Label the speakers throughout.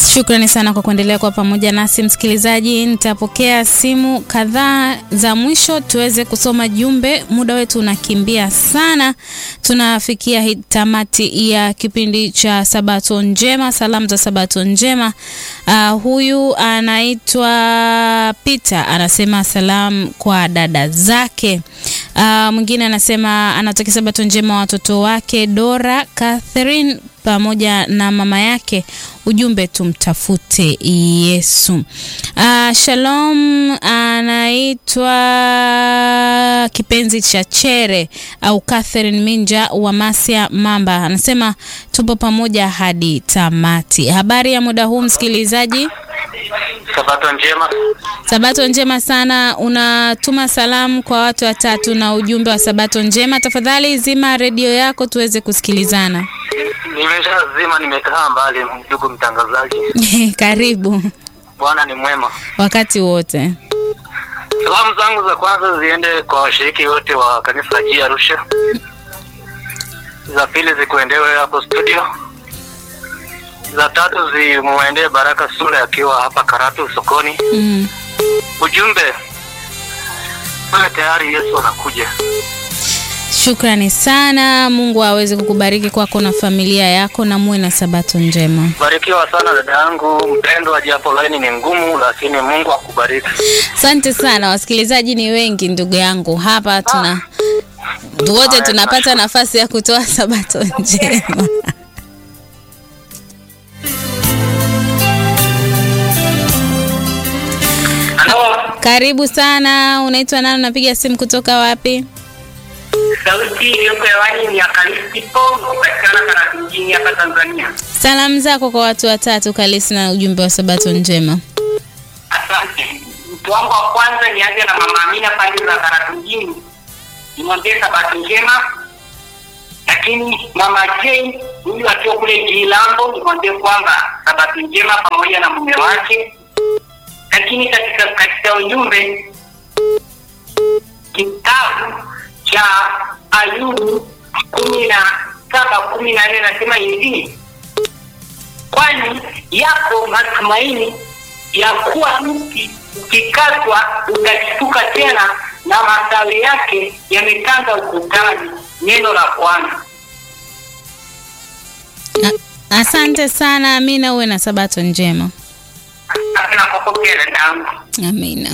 Speaker 1: Shukrani sana kwa kuendelea kwa pamoja nasi msikilizaji. Nitapokea simu kadhaa za mwisho tuweze kusoma jumbe. Muda wetu unakimbia sana, tunafikia hii tamati ya kipindi cha Sabato Njema, salamu za Sabato Njema. Uh, huyu anaitwa Peter anasema salamu kwa dada zake. Uh, mwingine anasema anatakia Sabato Njema watoto wake Dora, Catherine pamoja na mama yake. Ujumbe tumtafute Yesu. Uh, Shalom anaitwa kipenzi cha Chere au Catherine Minja wa Masia Mamba, anasema tupo pamoja hadi tamati. Habari ya muda huu msikilizaji?
Speaker 2: Sabato njema.
Speaker 1: Sabato njema sana. Unatuma salamu kwa watu watatu na ujumbe wa Sabato njema. Tafadhali zima redio yako tuweze kusikilizana.
Speaker 2: Nimeshazima, nimekaa mbali, ndugu mtangazaji.
Speaker 1: Karibu
Speaker 2: Bwana ni mwema.
Speaker 1: wakati wote.
Speaker 2: Salamu zangu za kwanza ziende kwa washiriki wote wa kanisa la G Arusha. Za pili zikuendewe hapo studio. Za tatu zimuendee Baraka Sule akiwa hapa Karatu sokoni.
Speaker 1: Mm.
Speaker 2: Ujumbe wewe tayari, Yesu anakuja.
Speaker 1: Shukrani sana. Mungu aweze kukubariki kwako na familia yako, na muwe na sabato njema.
Speaker 2: Barikiwa sana dada yangu mpendwa, japo laini ni ngumu, lakini Mungu akubariki.
Speaker 1: Asante sana. Wasikilizaji ni wengi ndugu yangu hapa, tuna wote tunapata nafasi ya kutoa sabato njema.
Speaker 2: Halo,
Speaker 1: Karibu sana. Unaitwa nani? Unapiga simu kutoka wapi?
Speaker 3: Sauti iliyoko hewani ni ya Kalisti Pongo, patikana Karatu mjini hapa Tanzania.
Speaker 1: Salamu zako kwa watu watatu Kalisi na ujumbe wa sabato njema.
Speaker 3: Asante. Mtu wangu wa kwanza nianze na mama Amina pande za Karatu mjini, nimwambie sabato njema. Lakini mama Jane huyu akiwa kule Jilambo, nimwambie kwamba sabato njema pamoja na mume wake. Lakini katika katika ujumbe kitabu cha Ayubu kumi na saba kumi na nne nasema hivi, kwani yako matumaini ya kuwa mti ukikatwa utashtuka tena na matawi yake yametanda ukutani. Neno la Bwana.
Speaker 1: A- Asante sana Amina, uwe na sabato njema.
Speaker 3: Asante na kupokea dadangu.
Speaker 1: Amina.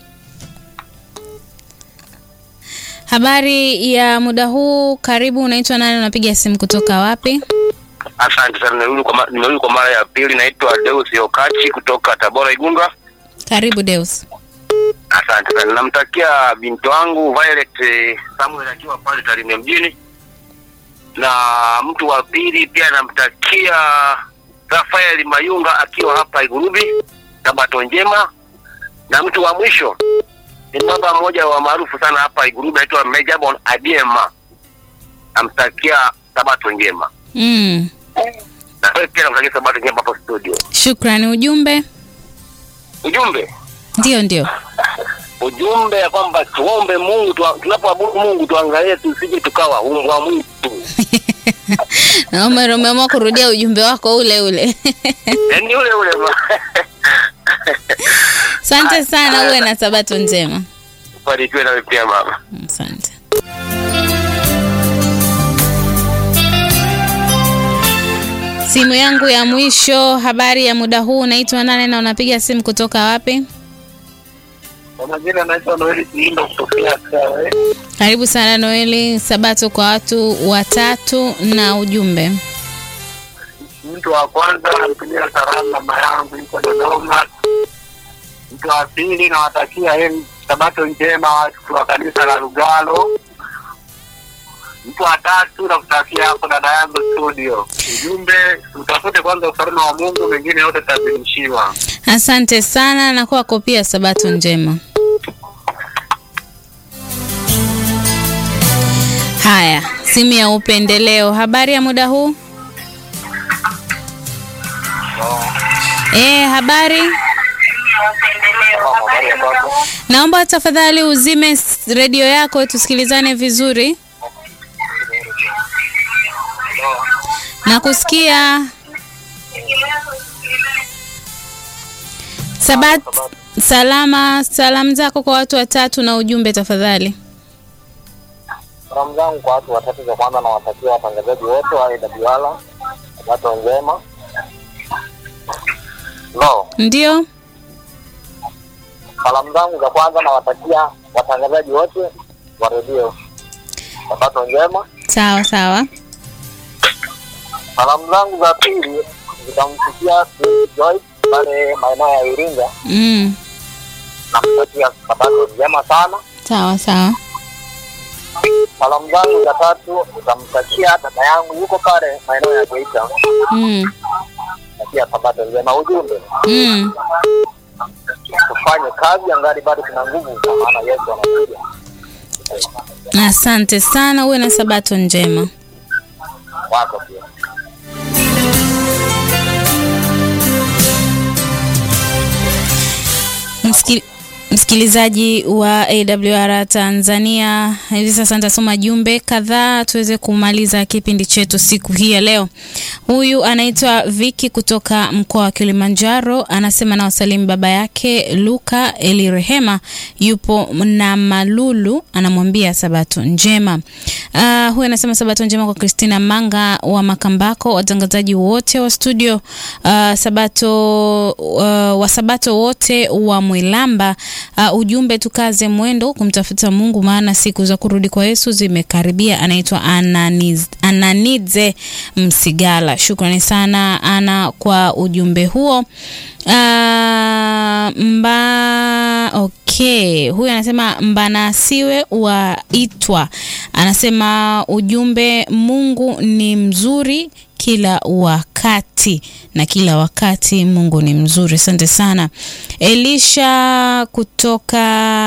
Speaker 1: Habari ya muda huu, karibu. Unaitwa nani? Unapiga simu kutoka wapi?
Speaker 2: asante sana. Nimerudi kwa, ma- nimerudi kwa mara ya pili. Naitwa Deus Yokachi kutoka Tabora Igunga.
Speaker 1: Karibu Deus.
Speaker 2: Asante sana. Namtakia binti wangu Violet eh, Samuel akiwa pale Tarime mjini, na mtu wa pili pia namtakia Rafael Mayunga akiwa hapa Igurubi, Sabato njema, na mtu wa mwisho ni baba mmoja wa maarufu sana hapa Igurubi anaitwa Mejabon Adiema, namtakia Sabato njema,
Speaker 1: Mm.
Speaker 2: na wewe pia namtakia Sabato njema hapo studio.
Speaker 1: Shukrani. Ujumbe?
Speaker 2: Ujumbe
Speaker 1: Ndio, ndio.
Speaker 2: ujumbe ya kwamba tuombe Mungu tu, tunapoabudu Mungu tuangalie tusije tukawa umbwa mwitu.
Speaker 1: Naomba umeamua kurudia ujumbe wako ule ule.
Speaker 2: Yaani ule ule ma-
Speaker 1: Asante sana, uwe na sabato njema.
Speaker 2: Barikiwe nawe pia mama.
Speaker 1: Asante. Simu yangu ya mwisho. Habari ya muda huu, unaitwa nane na unapiga simu kutoka wapi?
Speaker 2: Kwa majina naitwa Noeli Kiindo kutokea Kawe.
Speaker 1: Karibu sana Noeli. Sabato kwa watu watatu na ujumbe.
Speaker 2: Mtu wa kwanza anatumia salamu mama yangu yuko Dodoma. Mtu wa pili nawatakia heri sabato njema watu wa kanisa la Lugalo. Mtu wa tatu nakutakia hapo dada yangu studio. Ujumbe utafute kwanza ufalme wa Mungu, mengine yote tazidishiwa.
Speaker 1: Asante sana na kwako pia sabato njema. Haya, simu ya upendeleo. Habari ya muda huu? Eh, habari. Naomba tafadhali uzime s- redio yako tusikilizane vizuri. Nakusikia. Sabat salama, salamu zako kwa watu watatu na ujumbe tafadhali.
Speaker 4: Salamu zangu kwa watu watatu, za kwanza nawatakia watangazaji wote wa AWR sabato njema. No,
Speaker 1: Ndio,
Speaker 4: salamu zangu za kwanza nawatakia watangazaji wote wa redio sabato njema.
Speaker 1: sawa sawa.
Speaker 4: Salamu zangu za pili zitamfikia Joyce pale maeneo ya Iringa,
Speaker 1: Mm,
Speaker 4: namtakia sabato njema sana.
Speaker 1: sawa sawa.
Speaker 4: Salamu zangu za tatu nitamtakia dada yangu yuko pale maeneo ya Geita,
Speaker 1: Mm,
Speaker 4: takia sabato njema. Ujumbe
Speaker 1: mm.
Speaker 4: tufanye kazi angali bado tuna nguvu, kwa maana Yesu anakuja.
Speaker 1: Asante sana, uwe na sabato njema.
Speaker 4: Wako pia
Speaker 1: Msikil, msikilizaji wa AWR Tanzania, hivi sasa nitasoma jumbe kadhaa tuweze kumaliza kipindi chetu siku hii ya leo. Huyu anaitwa Viki kutoka mkoa wa Kilimanjaro, anasema na wasalimu baba yake Luka Elirehema, yupo na Malulu, anamwambia sabato njema. Uh, huyu anasema sabato njema kwa Christina Manga wa Makambako, watangazaji wote wa studio uh, sabato uh, wa sabato wote wa Mwilamba. Uh, ujumbe tukaze mwendo kumtafuta Mungu, maana siku za kurudi kwa Yesu zimekaribia. Anaitwa Ananiz, Ananidze Msigala. Shukrani sana Ana kwa ujumbe huo. Uh, mba okay, huyu anasema mbanasiwe waitwa, anasema ujumbe, Mungu ni mzuri kila wakati na kila wakati Mungu ni mzuri. Asante sana Elisha kutoka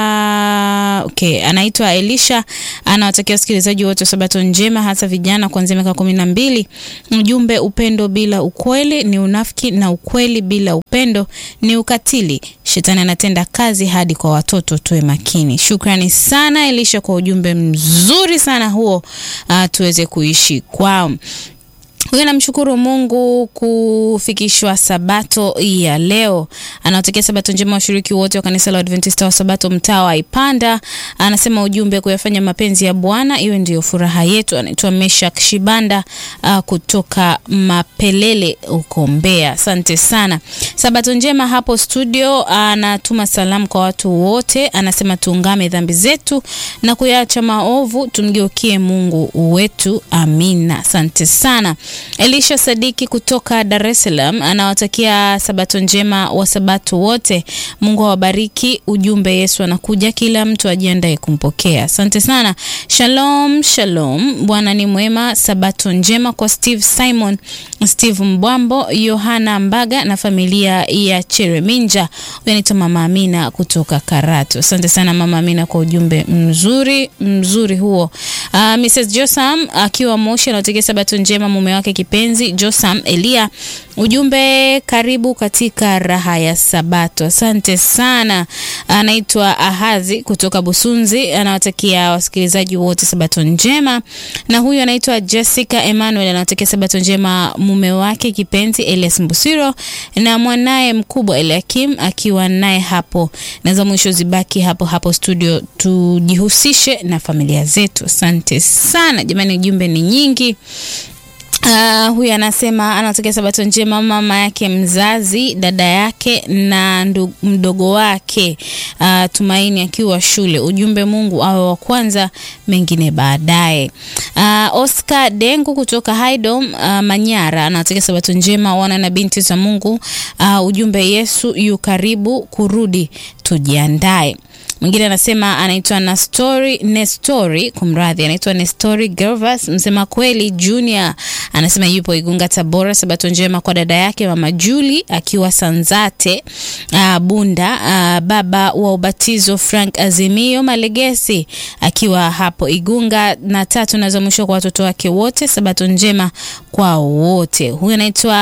Speaker 1: okay, anaitwa Elisha, anawatakia wasikilizaji wote sabato njema, hasa vijana kuanzia miaka kumi na mbili. Ujumbe, upendo bila ukweli ni unafiki na ukweli bila upendo ni ukatili. Shetani anatenda kazi hadi kwa watoto, tuwe makini. Shukrani sana Elisha kwa ujumbe mzuri sana huo, uh, tuweze kuishi kwao. Huyu namshukuru Mungu kufikishwa sabato ya leo. Anawatakia sabato njema washiriki wote wa kanisa la Adventista wa Sabato mtaa wa Ipanda. Anasema ujumbe, kuyafanya mapenzi ya Bwana iwe ndiyo furaha yetu. Anaitwa Meshak Shibanda uh, kutoka Mapelele huko Mbeya. Asante sana. Sabato njema hapo studio. Anatuma salamu kwa watu wote, anasema tuungame dhambi zetu na kuyaacha maovu, tumgeukie Mungu wetu. Amina. Asante sana. Elisha Sadiki kutoka Dar es Salaam anawatakia sabato njema wa sabato wote. Mungu awabariki. Ujumbe, Yesu anakuja, kila mtu ajiandae kumpokea. Asante sana. Shalom, shalom. Bwana ni mwema. Sabato njema kwa Steve Simon, Steve Mbwambo, Yohana Mbaga na familia ya Chereminja. Huyu anaitwa Mama Amina kutoka Karatu. Asante sana Mama Amina kwa ujumbe mzuri mzuri huo. Uh, Mrs. Josam akiwa Moshi anawatakia sabato njema mume wake kipenzi Josam Elia. Ujumbe, karibu katika raha ya Sabato. Asante sana. Anaitwa Ahazi kutoka Busunzi, anawatakia wasikilizaji wote sabato njema. Na huyu anaitwa Jessica Emmanuel, anawatakia sabato njema mume wake kipenzi Elias Mbusiro na mwanaye mkubwa Eliakim akiwa naye hapo, na za mwisho zibaki hapo hapo studio, tujihusishe na familia zetu. Asante sana jamani, ujumbe ni nyingi. Uh, huyu anasema anatokea sabato njema mama yake mzazi, dada yake na ndu, mdogo wake uh, Tumaini akiwa shule. Ujumbe, Mungu awe wa kwanza, mengine baadaye. Uh, Oscar Dengu kutoka Haydom uh, Manyara anatokea sabato njema wana na binti za Mungu. Uh, ujumbe, Yesu yu karibu kurudi, tujiandae. Mwingine anasema anaitwa Nastori Nestori, kumradhi, anaitwa Nestori Gervas msema kweli Junior, anasema yupo Igunga Tabora. Sabato njema kwa dada yake mama Juli akiwa Sanzate uh, Bunda uh, baba wa ubatizo Frank Azimio Malegesi akiwa hapo Igunga, na tatu na za mwisho kwa watoto wake wote. Sabato njema kwa wote. Huyu anaitwa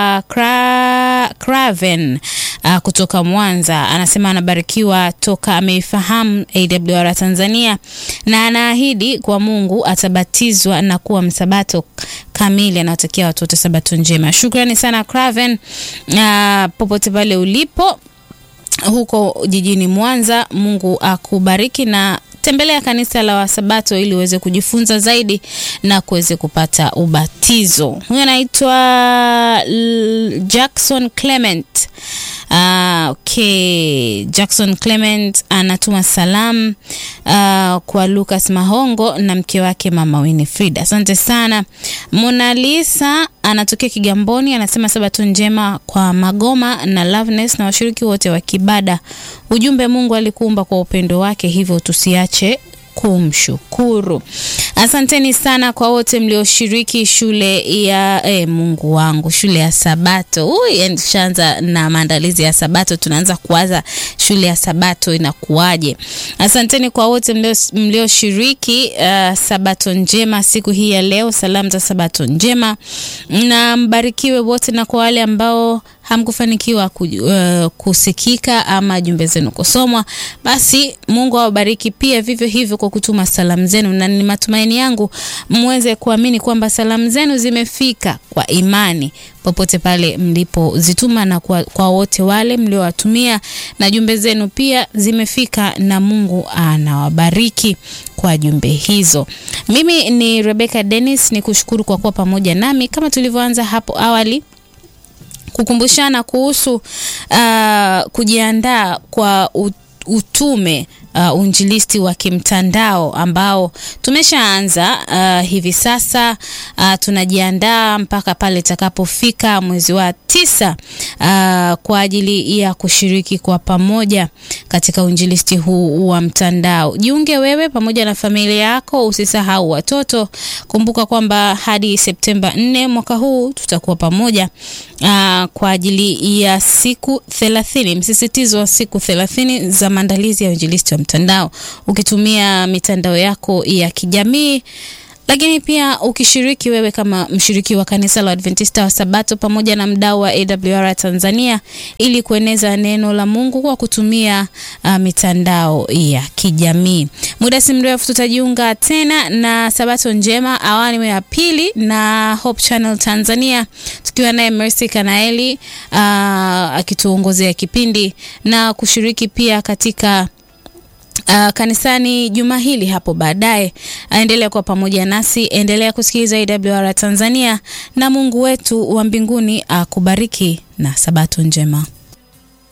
Speaker 1: Cra Craven uh, kutoka Mwanza, anasema anabarikiwa toka ameifahamu AWR Tanzania na anaahidi kwa Mungu atabatizwa na kuwa msabato kamili. Anawatakia watoto sabato njema. Shukrani sana Craven, uh, popote pale ulipo huko jijini Mwanza. Mungu akubariki na tembelea kanisa la Wasabato ili uweze kujifunza zaidi na kuweze kupata ubatizo. Huyu anaitwa L- Jackson Clement. Ah, okay. Jackson Clement anatuma salamu ah, kwa Lucas Mahongo na mke wake mama Winifrida. Asante sana. Mona Lisa anatokea Kigamboni, anasema sabato njema kwa Magoma na Loveness na washiriki wote wa Kibada. Ujumbe, Mungu alikuumba kwa upendo wake, hivyo tusiache kumshukuru. Asanteni sana kwa wote mlioshiriki shule ya eh, Mungu wangu, shule ya Sabato. Ui, yani tushaanza na maandalizi ya Sabato, tunaanza kuwaza shule ya Sabato inakuwaje. Asanteni kwa wote mlio- mlioshiriki uh, Sabato njema siku hii ya leo. Salamu za Sabato njema na mbarikiwe wote, na kwa wale ambao hamkufanikiwa ku, uh, kusikika ama jumbe zenu kusomwa, basi Mungu awabariki pia vivyo hivyo kwa kutuma salamu zenu, na ni matumaini yangu mweze kuamini kwamba salamu zenu zimefika kwa imani popote pale mlipozituma, na kwa, kwa wote wale mliowatumia na jumbe zenu pia zimefika, na Mungu anawabariki kwa jumbe hizo. Mimi ni Rebecca Dennis, ni kushukuru kwa kuwa pamoja nami kama tulivyoanza hapo awali kukumbushana kuhusu uh, kujiandaa kwa ut- utume uh, unjilisti wa kimtandao ambao tumeshaanza uh, hivi sasa uh, tunajiandaa mpaka pale itakapofika mwezi wa tisa uh, kwa ajili ya kushiriki kwa pamoja katika unjilisti huu wa mtandao. Jiunge wewe pamoja na familia yako, usisahau watoto. Kumbuka kwamba hadi Septemba 4 mwaka huu tutakuwa pamoja uh, kwa ajili ya siku thelathini, msisitizo wa siku thelathini za maandalizi ya uinjilisti wa mtandao ukitumia mitandao yako ya kijamii lakini pia ukishiriki wewe kama mshiriki wa kanisa la Adventista wa Sabato pamoja na mdau wa AWR Tanzania ili kueneza neno la Mungu kwa kutumia uh, mitandao ya kijamii. Muda si mrefu tutajiunga tena na Sabato njema awamu ya pili na Hope Channel Tanzania tukiwa naye Mercy Kanaeli uh, akituongozea kipindi na kushiriki pia katika Uh, kanisani juma hili hapo baadaye. Aendelea kuwa pamoja nasi, endelea kusikiliza AWR Tanzania, na Mungu wetu wa mbinguni akubariki na sabato njema.